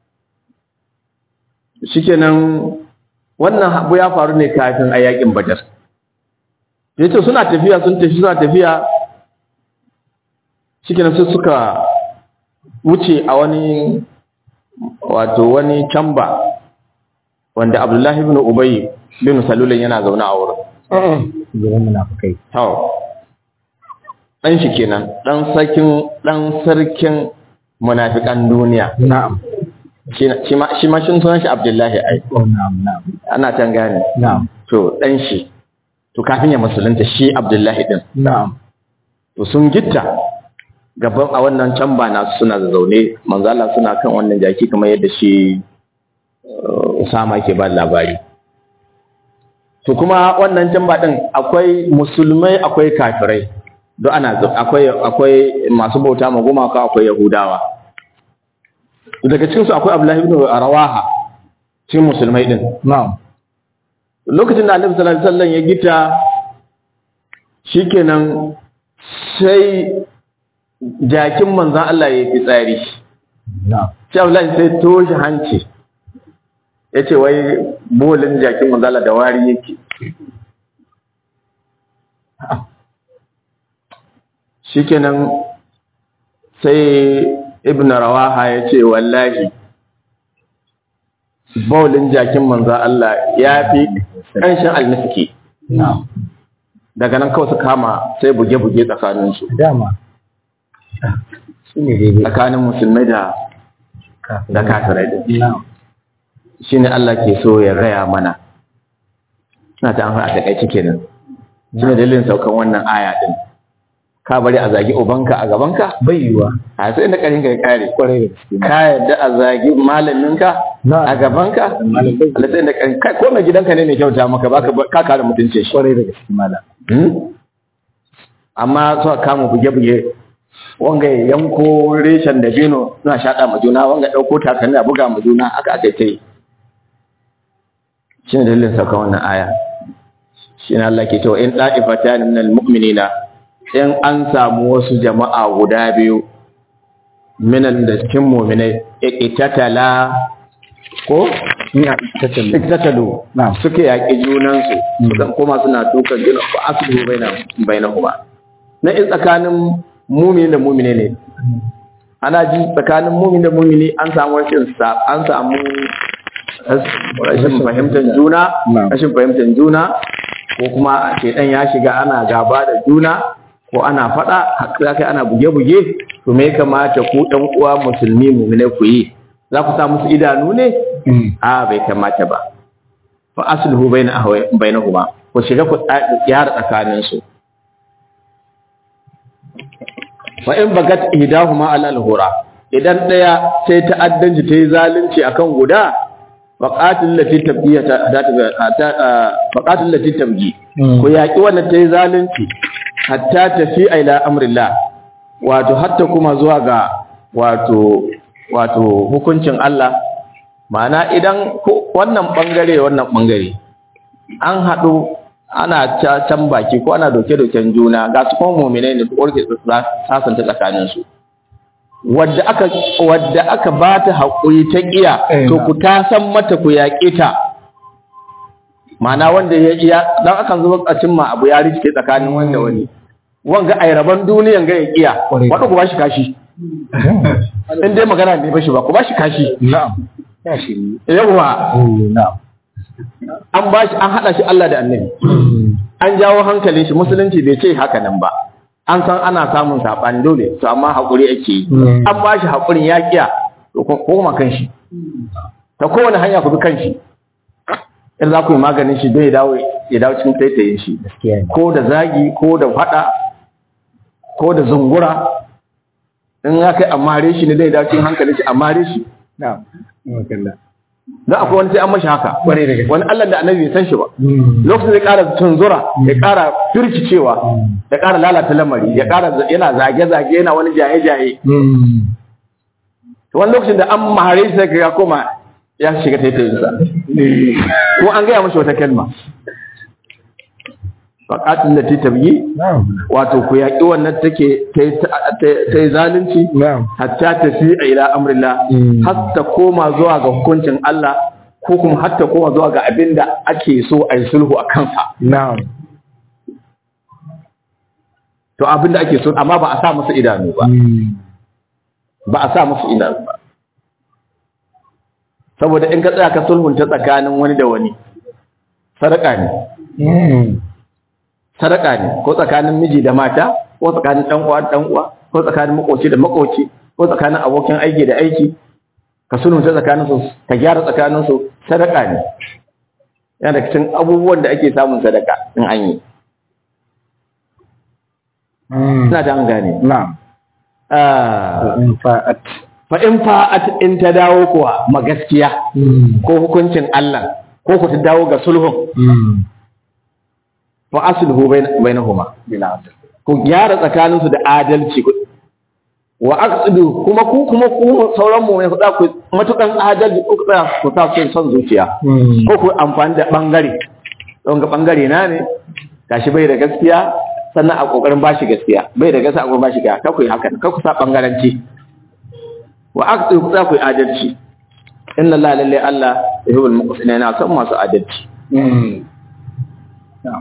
shikenan wannan abu ya faru ne kafin a yakin Badar yace suna tafiya sun tafi suna tafiya shikenan sai suka wuce a wani wato wani camba wanda Abdullahi ibn Ubay bin Salul yana zaune a wurin Gidan munafukai. to dan shi kenan dan sarkin dan sarkin munafikan duniya Na'am. shi shi ma shi ma shin sunan shi Abdullahi ai Oh, na'am, na'am. ana tan gane Na'am. to dan shi to kafin ya musulunta shi Abdullahi din Na'am. to sun gitta gaban a wannan can ba na suna zaune manzo Allah suna kan wannan jaki kamar yadda shi uh, Usama ke ba labari to kuma wannan can ba din akwai musulmai akwai kafirai duk ana zau- akwai akwai masu bauta ma gumaka akwai yahudawa daga cikin su akwai Abdullahi ibn Rawaha cikin musulmai din Na'am. lokacin da Annabi sallallahu alaihi wasallam ya gita shikenan sai jakin manzan Allah ya fi tsari Na'am. sai Abdullahi sai toshe hanci ya ce wai bolin jakin manzan Allah da wari yake shikenan sai ibn rawaha ya ce wallahi bolin jakin manzan Allah ya fi ƙanshin almiski Na'am. daga nan kawai su kama sai buge-buge tsakaninsu Dama. Su ne daidai. tsakanin musulmai da da kafirai din Na'am. shine Allah ke so ya raya mana ina ta amfani a takaice kenan shine dalilin saukan wannan aya din ka bari a zagi ubanka a gabanka Bai yiwa. a sai inda karin ka ya kare Kwarai da gaske. ka yadda a zagi malaminka Na. a gabanka Malam bai yiwa. Allah sai inda karin kai ko mai gidanka ne mai kyauta maka baka ka kare mutuncin shi Kwarai da gaske malam. Hmm? amma suka kama buge-buge wanga ya yanko reshen da bino suna shaɗa ma juna wanga ɗauko takalmi a buga ma juna aka aka ta yi shi ne dalilin sauka wannan aya shi ne Allah ke cewa in ɗa'ifata ne minal mu'minina in an samu wasu jama'a guda biyu minal da cikin mu'minai ikitatala ko Ina tattali. iktatalu Na'am. suke yaƙi junansu sukan koma suna dukan juna ba aslu baina bainahuma na in tsakanin mumini da mumini ne ana ji tsakanin mumini da mumini an samu rashin sa an samu rashin fahimtar juna Na'am. rashin fahimtar juna ko kuma shedan ya shiga ana gaba da juna ko ana faɗa haka kai ana buge-buge to me ya kamata ku ɗan uwa musulmi mumine ku yi za ku sa musu idanu ne Mm. a bai kamata ba fa asluhu bayna ahwai bainahuma ku shiga ku gyara tsakanin su fa in bagat ihdahuma ala al-hura idan daya sai ta'addanci tayi zalunci akan guda faqatil lati tabgiya ta faqatil lati tabgi Mm. ku yaki wannan tayi zalunci hatta tafi ila amrillah wato hatta kuma zuwa ga wato wato hukuncin Allah ma'ana idan ko- wannan bangare wannan bangare an haɗu ana ca- can baki ko ana doke-doken juna ga su kuma muminai ne ko ke sasanta tsakaninsu wadda aka wadda aka ba ta haƙuri ta ƙiya Eh, to na. ku ta san mata ku yaƙe ta ma'ana wanda ya iya dan akan zo a cimma abu ya rike tsakanin wanda wani wanga ai raban duniyan ga ya ƙiya Ƙwarai. wanda ku ba shi kashi in dai magana ne ba shi ba ku ba shi kashi Na'am. Ya shi ne. yawwa Mm, Na'am. an ba shi an haɗa shi Allah da annabi an jawo hankalin shi musulunci bai ce haka nan ba an san ana samun saɓani dole to amma haƙuri ake yi Mm. an ba shi haƙurin ya ƙiya to ko koma kan shi ta kowane hanya ku bi kan shi in za ku yi maganin shi don ya dawo ya dawo cikin taitayin shi Gaskiya ne. ko da zagi ko da faɗa ko da zungura in ya kai amare shi ne zai dawo cikin hankalin shi amare shi Na'am. Makalla. don akwai wani sai an mashi haka Kwarai da gaske. wani Allah da annabi bai san shi ba Mm. lokacin zai ƙara tunzura ya ƙara firkicewa ya ƙara lalata lamari ya ƙara za- yana zage-zage yana wani jaye-jaye Mm. to wani lokacin da an mahare shi sai ka ya koma ya shiga taitayinsa ko an gaya mashi wata kalma faƙatun da ta tabyi Na'am. wato ku yaƙi wannan take ta yi ta- ta- ta yi zalunci Na'am. hatta ta fi ila amrillah Mm. har ta koma zuwa ga hukuncin Allah ko kuma har ta koma zuwa ga abin da ake so a yi sulhu a kansa Na'am. to abin da ake so amma ba a sa musu idanu ba Mm. ba a sa musu idanu ba saboda in ka tsaya ka sulhunta tsakanin wani da wani sadaka ne Mm. sadaka ne ko tsakanin miji da mata ko tsakanin dan uwa da dan uwa ko tsakanin makoci da makoci ko tsakanin abokin aiki da aiki ka sulhunta tsakanin su ka gyara tsakanin su sadaka ne yana da cikin abubuwan da ake samun sadaka in an yi Mm. ina da an gane Na'am. Ah, In fa'at. fa in fa'at in ta dawo kuwa ma gaskiya Mm. ko hukuncin Allah ko ku ta dawo ga sulhun Mm. fa asluhu bain- bainahuma Bila adl. ku gyara tsakaninsu da adalci ku wa aqsidu kuma ku kuma ku sauran mu ne ku da ku matukan adalci ku tsaya ku sa son son zuciya Mm. ko ku amfani da bangare don ga bangare na ne gashi bai da gaskiya sannan a kokarin bashi gaskiya bai da gaskiya a kokarin bashi gaskiya kar ku yi haka kar ku sa bangaranci wa aqsidu ku tsaya ku yi adalci inna allaha lalle allah yuhibbul muqsitina yana son masu adalci Mm. Na'am.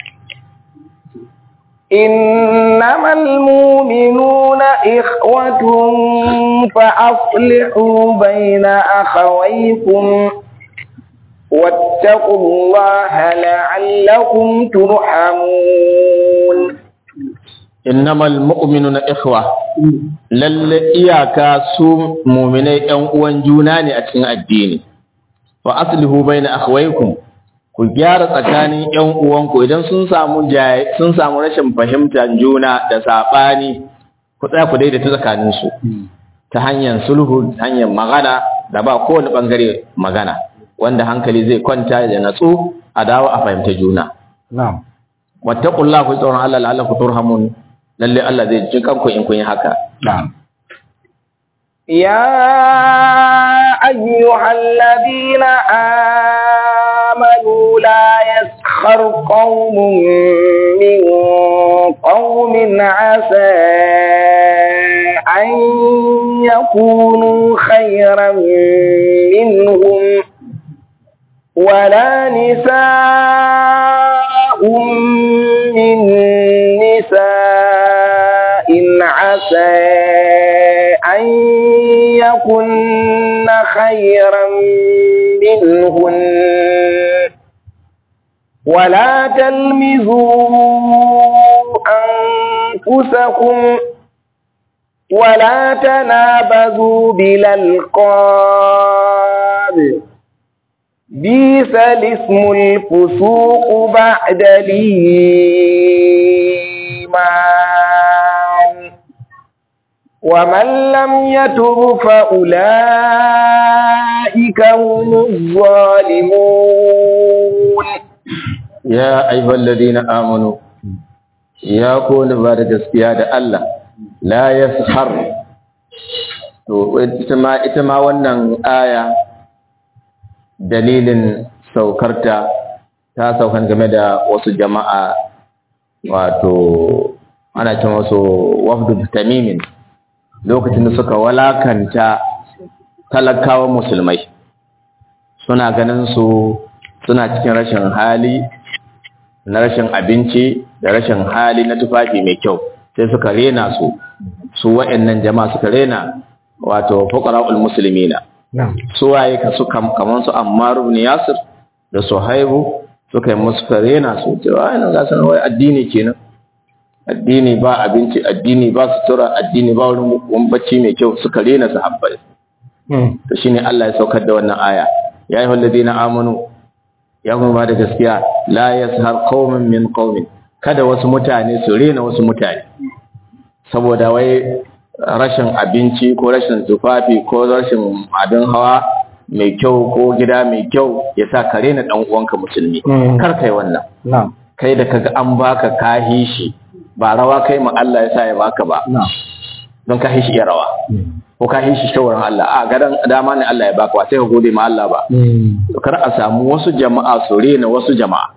إنما المؤمنون إخوة فأصلحوا بين أخويكم واتقوا الله لعلكم ترحمون innamal mu'minuna ikhwa lalle iyaka su mu'minai ɗan uwan juna ne a cikin addini fa aslihu baina akhawaykum ku gyara tsakanin ƴan uwanku idan sun samu jaye sun samu rashin fahimtar juna da sabani ku tsaya ku daidaita tsakanin su ta hanyar sulhu ta hanyar magana da ba kowane bangare magana wanda hankali zai kwanta da natsu a dawo a fahimta juna Na'am. wattaqullaha ku tsoron Allah la'allakum turhamun lalle Allah zai ji kanku in kun yi haka Na'am. يا أيها الذين آمنوا لا يسخر قوم من قوم عسى أن يكونوا خيرا منهم ولا نساء من نساء عسى أن يكن خيرا منهن ولا تلمزوا أنفسكم ولا تنابذوا بالألقاب بيس الاسم الفسوق بعد الإيمان ومن لم يتب فأولئك هم الظالمون ya ayyuhal ladina amanu ya ku wanda ba da gaskiya da Allah la yashar to ita ma ita ma wannan aya dalilin saukarta ta saukan game da wasu jama'a wato ana ce wasu wafdu tamimin lokacin da suka walakanta talakawan musulmai suna ganin su suna cikin rashin hali na rashin abinci da rashin hali na tufafi mai kyau sai suka rena su su wa'annan jama'a suka rena wato fuqara'ul muslimina Na'am. su waye ka su kam kaman su Ammar ibn Yasir da Suhaibu suka yi musu suka rena su cewa ai nan ga sanar wai addini kenan addini ba abinci addini ba sutura addini ba wurin bacci mai kyau suka rena sahabbai Mm. to shine Allah ya saukar da wannan aya ya ayyuhal ladina amanu ya kuma ba da gaskiya la yashar qaumin min qaumin kada wasu mutane su rena wasu mutane saboda wai rashin abinci ko rashin tufafi ko rashin abin hawa mai kyau ko gida mai kyau ya sa ka rena dan uwanka musulmi Mm. kar kai wannan na'am kai da kaga an baka kahi shi ba rawa kai ma Allah ya sa ya baka ba na'am don kahi shi ya rawa Mm. ko kahi shi shawaran Allah a gadan dama ne Allah ya baka ba sai ka gode ma Allah ba Mm. to kar a samu wasu jama'a su rena wasu jama'a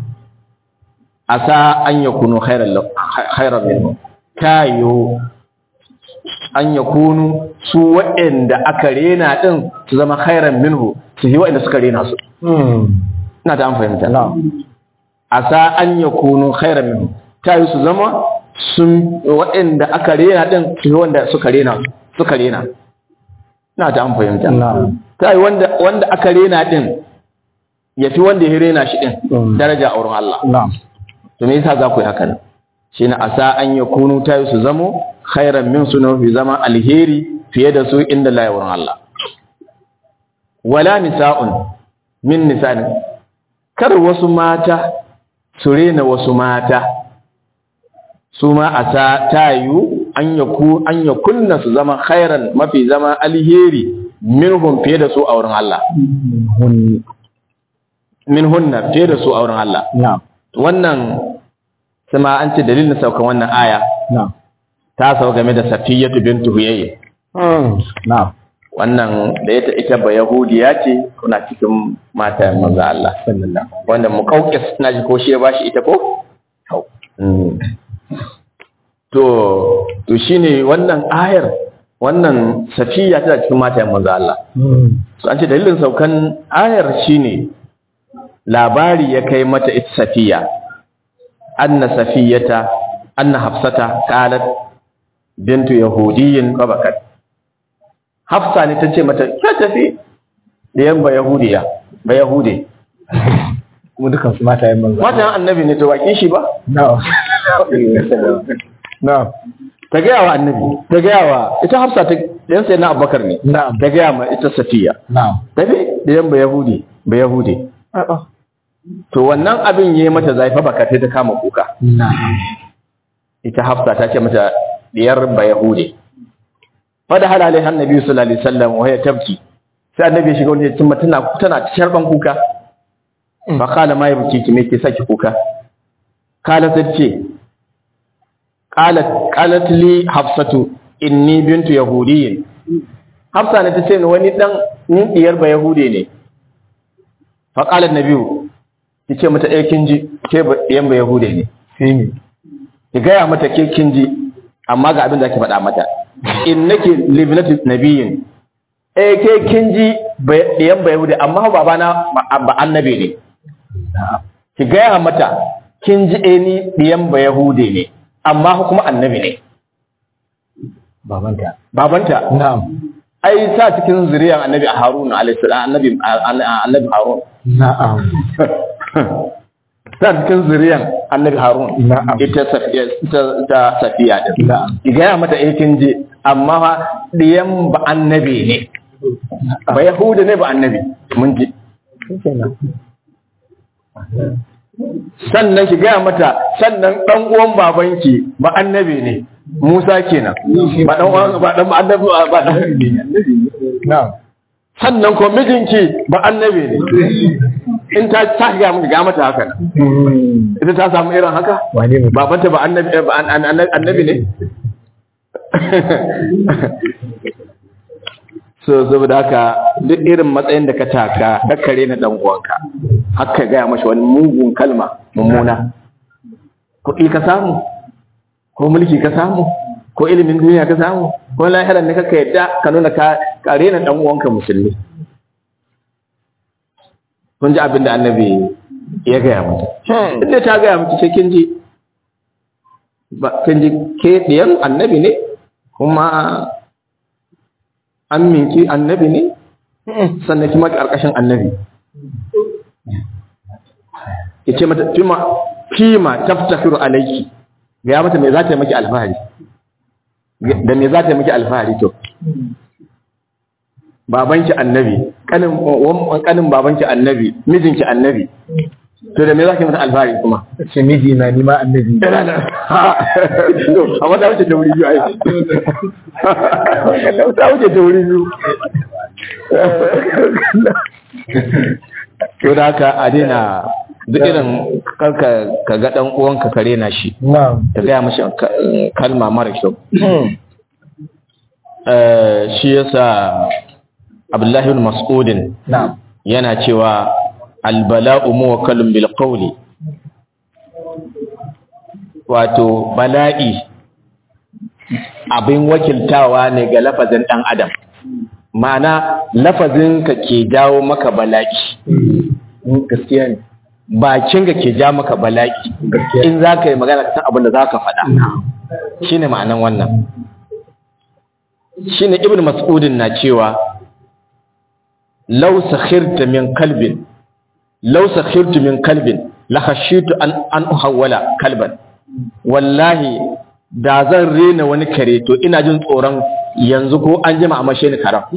asa an yakunu khairan lahu khairan minhu kayo an yakunu su waɗanda aka rena din su zama khairan minhu su yi waɗanda suka rena su Mm. ina ta an fahimta na'am asa an yakunu khairan minhu kayo su zama sun waɗanda aka rena din su yi wanda suka rena suka rena ina ta an fahimta na'am kai wanda wanda aka rena din yafi wanda ya rena shi din Mm. daraja a wurin Allah na'am to me yasa za ku yi haka nan shine asa an yakunu ta su zamo khairan min sunu fi zama alheri fiye da su inda la wurin Allah wala nisa'un min nisa'in kar wasu mata su rena wasu mata su ma asa tayu an yaku an yakunna su zama khairan mafi zama alheri minhum fiye da su a wurin Allah hun minhunna fiye da su a wurin Allah na'am wannan sama an ce dalilin saukan wannan aya na'am ta sau game da safiyatu bintu huyayy Mm. na'am wannan da ita ita ba yahudiya ce kuna cikin mata manzo Allah sallallahu wanda muqawqis na ji ko shi ya bashi ita ko Mm. to to shine wannan ayar wannan safiya tana cikin mata manzo Allah Mm. so an ce dalilin saukan ayar shine labari ya kai mata ita safiya anna safiyata anna hafsata qalat bintu yahudiyyin qabakat hafsa ne tace mata ta tafi da yan ba yahudiya ba yahude kuma dukan su mata yin manzo matan annabi ne to baki shi ba na'am na'am ta gaya wa annabi ta gaya wa ita hafsa ta yan sai na abubakar ne na'am ta gaya ma ita safiya na'am tafi da yan ba yahudi ba yahude a'a to wannan abin yayi mata zafi baka sai ta kama kuka na'am ita hafsa ta ce mata diyar ba yahude fa da halalai annabi sallallahu alaihi wasallam wa ya tabki sai annabi ya shiga wani ya cimma tana tana sharban kuka fa qala ma yabki ki me ke saki kuka qala sai ce qalat qalat li hafsatu inni bintu yahudiyyin hafsa ne ta ce ni wani dan ni diyar ba yahude ne fa qala annabi ki ce mata eh kin ji ke ba diyan ba yahude ne sai ne ki gaya mata ke kin ji amma ga abin da ake faɗa mata innaki libnatu nabiyyin eh ke kin ji ɗiyan ba yahudi amma baba na ba annabi ne ki gaya mata kin ji eh ni ɗiyan ba yahudi ne amma kuma annabi ne babanta babanta na'am ai sa cikin zuriyar annabi harun alayhi salam annabi annabi harun na'am ta cikin zuriyar annabi harun Na'am. ita safiya ita ta safiya din Na'am. ki gaya mata eh kin je amma fa diyan ba annabi ne ba yahuda ne ba annabi mun ji kenan sannan ki gaya mata sannan dan uwan babanki ba annabi ne Musa kenan ba dan uwan ba dan ba annabi ba dan na'am sannan ko mijinki ba annabi ne in ta ta ga mun ga mata haka nan Mm. ita ta samu irin haka wane mutum babanta ba annabi eh, ba an- an- an- annabi ne so saboda haka duk irin matsayin da ka taka dakkare na dan uwanka haka gaya mashi wani mugun kalma mummuna kuɗi ka samu ko mulki ka samu ko ilimin duniya ka samu ko lahiran ne kaka yadda ka nuna ka kare na dan uwanka musulmi kun ji abin da annabi ya gaya mata inda ta gaya miki sai kin ji ba kin ji ke diyan annabi ne kuma an minki annabi ne sannan kuma karkashin annabi yace mata fima fima taftakiru alayki ga mata me za ta yi miki alfahari da me za ta yi miki alfahari to babanki annabi kanin wan- kanin babanki annabi mijinki annabi to da me za ki mata alfahari kuma ce miji na nima annabi amma ta wuce ta wuri biyu ai ta wuce ta wuri biyu to da haka a daina duk irin karka ka ga dan uwanka kare na shi na'am ta gaya mashi ka- kalma mara kyau Eh, shi yasa abdullahi ibn mas'udin na'am yana cewa albala'u muwakkalun bil qawli wato bala'i abin wakiltawa ne ga lafazin dan adam ma'ana lafazin ka ke jawo maka bala'i Mm, gaskiya ne bakin ka ke ja maka bala'i gaskiya in za ka yi magana ka san abin da za ka faɗa shine ma'anan wannan shine ibn mas'udin na cewa law sakhirta min kalbin law sakhirtu min kalbin la khashitu an an uhawwala kalban wallahi da zan rena wani kare to ina jin tsoron yanzu ko an jima a mashe ni karam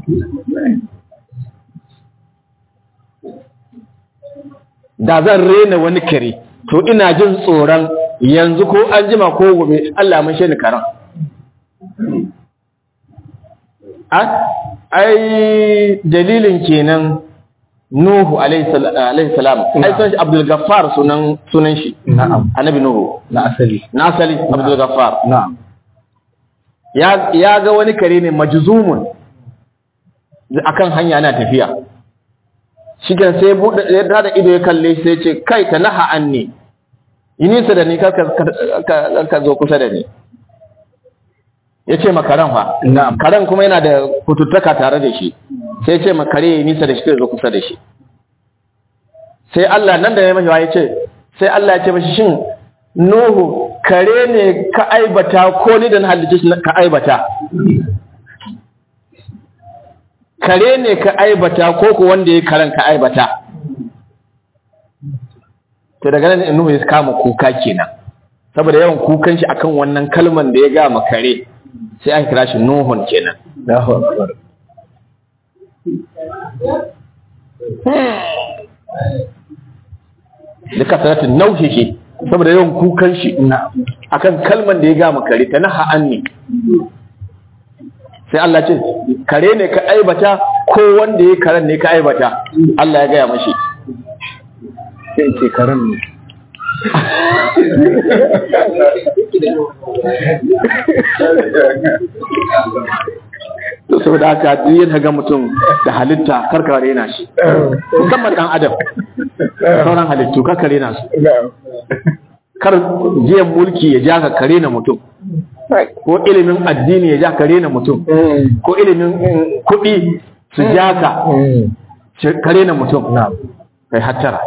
da zan rena wani kare to ina jin tsoron yanzu ko an jima ko gobe Allah mun shi ni karan a ai dalilin kenan Nuhu alaihi sal- alaihi salam ai sunan shi Abdul Gaffar sunan sunan shi na'am annabi Nuhu na asali na asali Abdul Gaffar na'am ya ya ga wani kare ne majzumun akan hanya ana tafiya shigen sai bude ya da ido ya kalle shi sai ya ce kai ta naha anni yi nisa da ni kar ka- kar ka zo kusa da ni ya ce makaran fa na'am karen kuma yana da kututtaka tare da shi sai ya ce makare ya yi nisa da shi kai zo kusa da shi sai Allah nan da ya mashi ya ce sai Allah ya ce mashi shin Nuhu kare ne ka aibata ko ni da na halitta shi ka aibata kare ne ka aibata ko ko wanda ya karen ka aibata to daga nan Nuhu ya kama kuka kenan saboda yawan kukan shi akan wannan kalman da ya ga ma kare sai aka kira shi Nuhun kenan Allahu akbar da kasaratin nauhihi saboda yawan kukan shi na'am akan kalman da ya ga ma kare ta naha anni sai Allah ce kare ne ka aibata ko wanda ya karen ne ka aibata Allah ya gaya mashi sai ce karan ne to saboda haka duk yadda ga mutum da halitta karka rena shi musamman dan adam sauran halittu karka rena su na'am kar jiyan mulki ya ja ka kare na mutum ko ilimin addini ya ja ka rena mutum Mm, ko ilimin mm, kuɗi su ja ka mm, shi- ka rena mutum na'am kai hattara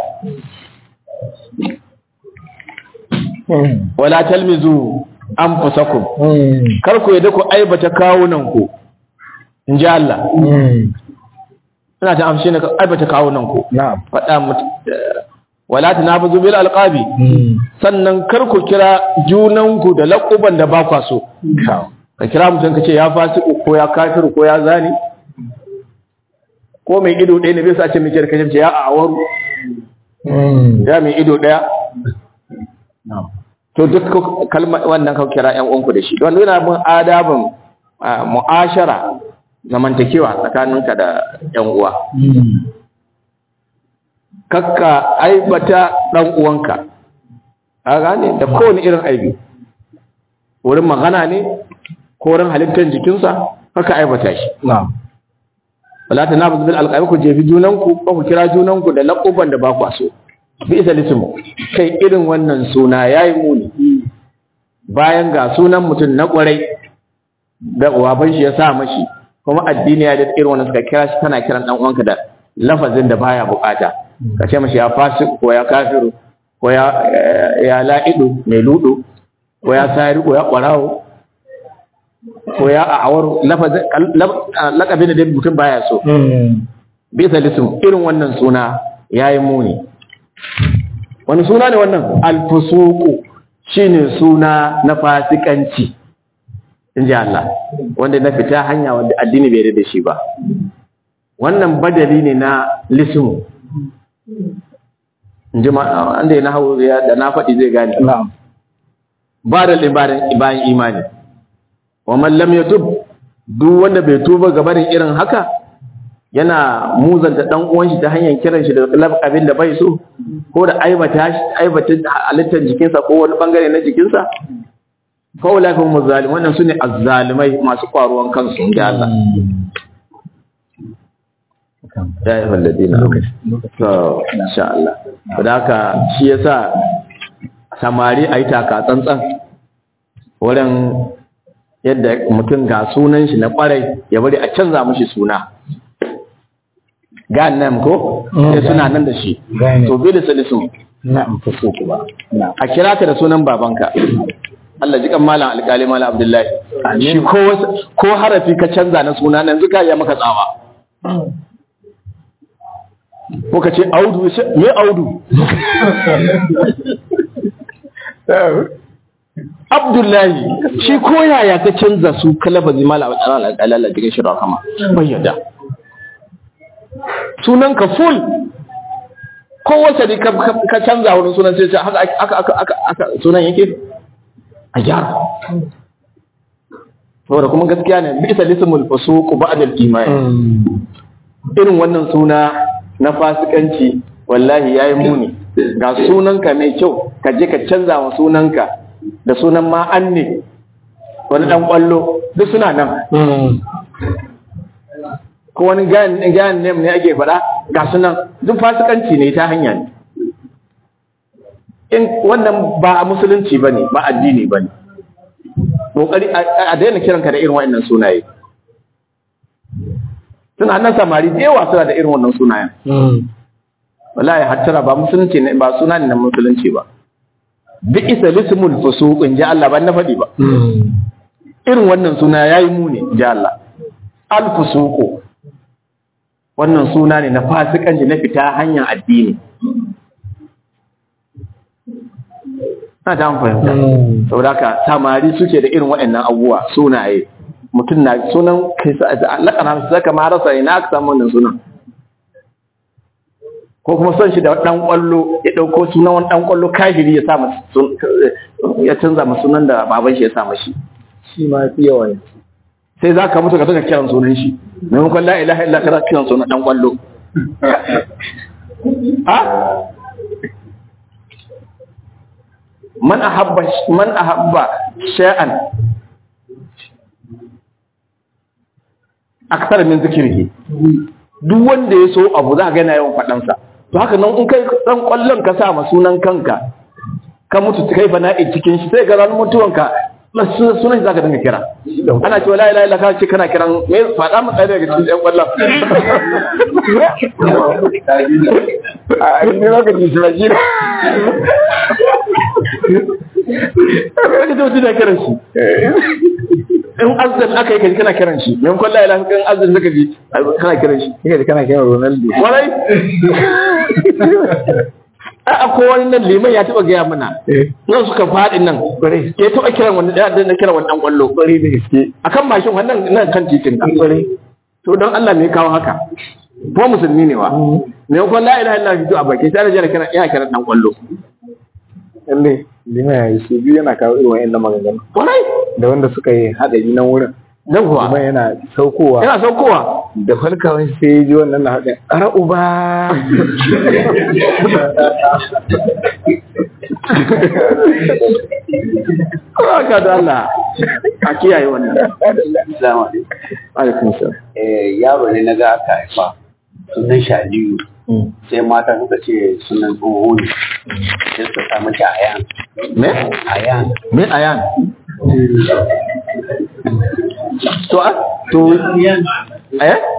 Mm, wala talmizu anfusakum mm, kar ku yadda ku aibata kawunan ku in ji Allah mm, ina ta amshi ne ka aibata kawunan ku na'am faɗa mutu wala tanafuzu bil alqabi Mm, sannan kar ku kira junanku da laƙuban da ba kwa so na'am. ka kira mutum ka ce ya fasiku ko ya kafiru ko ya zani ko mai ido ɗaya ne bai sa ce mai kirka ce ya awaru Mm, ya mai ido ɗaya na'am. to duk ku- kalma wannan ka kira ƴan uwanku da shi don yana bin adabin ah, mu'ashara zamantakewa tsakaninka da ƴan uwa Mm, kakka aibata ɗan uwanka a gane da kowane irin aibi wurin magana ne ko wurin halittar jikinsa kakka aibata shi na'am. wala ta nabu bil alqabi ku jefi junanku ko ku kira junanku da laquban da ba ku so bi isa lismu kai irin wannan suna yayi muni bayan ga sunan mutum na kwarai da uwaban shi ya sa mashi kuma addini ya da irin wannan suka kira shi kana kiran dan uwanka da lafazin da baya bukata ka ce mashi ya fasik ko ya kafiru ko ya ya la'idu mai ludu ko ya sari ko ya kwarawo ko ya a'awar lafazin lakabin da mutum baya so Mm, bisa lism irin wannan suna yayi muni wani suna ne wannan alfusuku shine suna na fasikanci inji Allah wanda na fita hanya wanda addini bai yarda da shi ba wannan badali ne na lismu inji ma wanda ya nahawu ya da na faɗi zai gane na'am. ba da libarin bayan imani wa man lam yatub duk wanda bai tuba ga barin irin haka yana muzanta dan uwan shi ta hanyar kiran shi da abin da bai so ko da aibata shi aibata halittar jikinsa ko wani bangare na jikinsa fa ulai hum zalim wannan sune azzalimai masu kwaruwan kansu inda Allah ya yi walladina to insha Allah da haka shi yasa samari ayi taka tsantsan wurin yadda mutum ga sunan shi na kwarai ya bari a canza mishi suna ganem ko sai suna nan da shi to bi da salisun na'am fuso ku ba na'am a kira ka da sunan babanka Allah ji kan malam alƙali malam Abdullahi shi ko wasu- ko harafi ka canza na suna nan zuka ya maka tsawa ko ka ce audu sai- me audu Abdullahi shi ko yaya ka canza su kalabazi malam alƙali Allah ji kan shi rahama bai yadda sunan ka full ko wace ne ka ka canza wurin sunan sai ce haka aka aka aka aka sunan yake a gyara saboda kuma gaskiya ne bisa lismul fusuq ba'da al-iman irin wannan suna na fasikanci wallahi yayi muni ga sunanka mai kyau ka je ka canza wa sunanka da sunan ma anne wani dan kwallo duk suna nan ko wani gayan gayan name ne ake faɗa ga sunan duk fasikanci ne ta hanya ne in wannan ba a musulunci bane ba addini bane kokari a a daina kiranka da irin wa'annan sunaye suna nan samari da yawa suna da irin wannan sunayen wallahi hattara ba musulunci ne ba suna ne na musulunci ba bi isa lismul fusuq in ji Allah ban na faɗi ba irin wannan suna yayi muni in ji Allah al fusuq wannan suna ne na fasikanci na fita hanyar addini na ta fahimta saboda haka samari suke da irin waɗannan abubuwa sunaye mutum na sunan kai sa lakana su saka ma rasa ina aka samu wannan sunan ko kuma son shi da dan kwallo ya dauko sunan wani dan kwallo kafiri ya sa masa sun- ya canza masa sunan da baban shi ya sa mashi shi ma fi yawa ne sai za ka mutu ka saka kiran sunan shi maimakon la ilaha illa ka kiran sunan dan kwallo ha man ahabba man ahabba shay'an aksar min zikirhi duk wanda ya so abu za ka ga yana yawan faɗansa to haka nan in kai dan kwallon ka sa ma sunan kanka ka mutu kai fana'i cikin shi sai ga ran mutuwanka na su- sunan shi zaka dinga kira ana cewa la ilaha illa ka ce kana kiran me faɗa mu ɗaya daga cikin ɗan kwallon a ne lokaci su ba jira ka ga mutum da kiran shi in azan aka yi kaji kana kiran shi maimakon la ilaha in azan zaka ji kana kiran shi kika ji kana kiran Ronaldo kwarai a akwai wani nan liman ya taɓa gaya mana nan suka faɗi nan ya taɓa kiran wani ɗaya da na kiran wani ɗan ƙwallo kwarai da gaske akan mashin wannan nan kan titin nan to don Allah me ya kawo haka ko musulmi ne wa me ko la ilaha illallah fito a baki sai da jira kana ina kiran ɗan ƙwallo lalle lima ya yi su biyu yana kawo irin wa'annan maganganu kwarai da wanda suka yi haɗari nan wurin dan kuma kuwa yana saukowa yana saukowa da falkawan sai ya ji wannan na haɗin ara uba haka da Allah a kiyaye wannan assalamu alaikum alaikum salam eh, yaro ne na ga aka haifa sunan shi Aliyu sai mata suka ce sunan tsoho ne sai suka sa mace Ayan me Ayan me ayan to a to eh